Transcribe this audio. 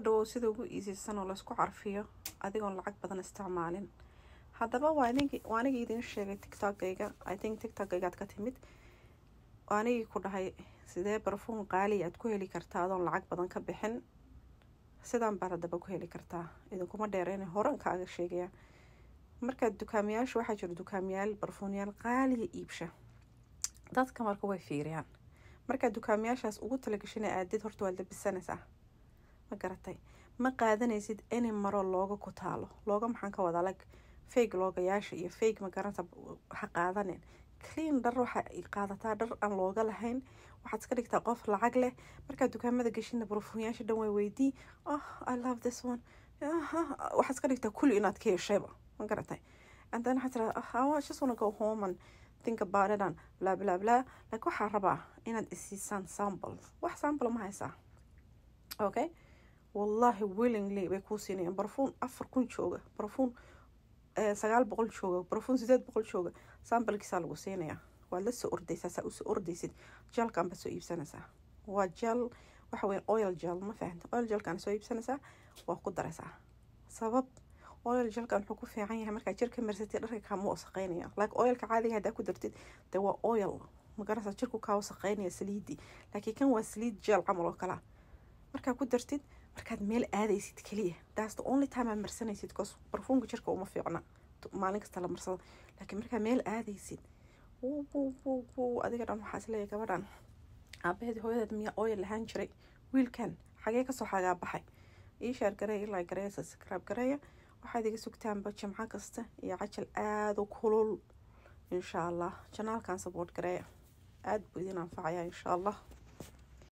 dhowow sida ugu iisisan oo laysku carfiyo adigoon lacag badan isticmaalin haddaba waa anigi waa anigii idiin sheegay tiktokgayga i think tiktokgaygaad ka timid waa anigii ku dhahay sidee barfuun qaaliya aad ku heli kartaa adoon lacag badan ka bixin sidaan baad haddaba ku heli kartaa idinkuma dheereyna horan kaaga sheegaya markaad dukaamiyaasha waxaa jira dukaamiyaal barfuunyaal qaaliya iibsha dadka marka way fiiriyaan markaad dukaamiyaashaas ugu talagashina aadid horta waad labisanaysaa ma garatay ma qaadanaysid any maro looga ku taalo looga maxaan ka wadaa lag fake loogayaasha iyo fake ma garanta ha qaadanin clean dhar waxa ay qaadataa dhar aan looga lahayn waxaad iska dhigtaa qof lacag leh markaad dukaamada geshina barfuunyaasha dhan way weydii oh i love this one waxaad iska dhigtaa kulli inaad ka heshayba ma garatay and then waxaad tiraa I just wanna go home and think about it and bla bla bla like waxaa rabaa inaad isiisaan sample wax sample ma haysaa okay wallahi willingly bay kuu siinayaan barfuun afar kun jooga barfuun sagaal boqol jooga barfuun sideed boqol jooga sambalkiisaa lagu siinayaa waad la soo ordaysaa saa usoo ordaysid jalkan baad soo iibsanaysaa waa jal waxa weya oil jel ma fahanta oil jelkan soo iibsanaysaa waa ku daraysaa sabab oil jelkan wuxuu ku fiican yahay markaa jirka marsatid dharka kaama wasaqeynaya like oilka caadiga haddaa ku dartid dee waa oil magarasa jirku kaa wasaqeynaya saliidii laakiin kan waa saliid jel camal oo kalaa markaa ku dartid markaad meel aadaysid keliya that's the only time aad marsanaysid cause barfuunka jirka uma fiicna maalin kasta la marsado laakiin markaa meel aadaysid adiga dhan waxaa isleeyahay gabadhan aabaheedi hooyadeed miyaa oil lahaan jiray wiilkan xagee kasoo xagaa baxay ii sheer gareeya ilaa gareeya subscribe gareeya waxaad iga sugtaanba jimco kasta iyo cajal aada u kulul insha allah janaalkan support gareeya aada buu idin anfacayaa insha allah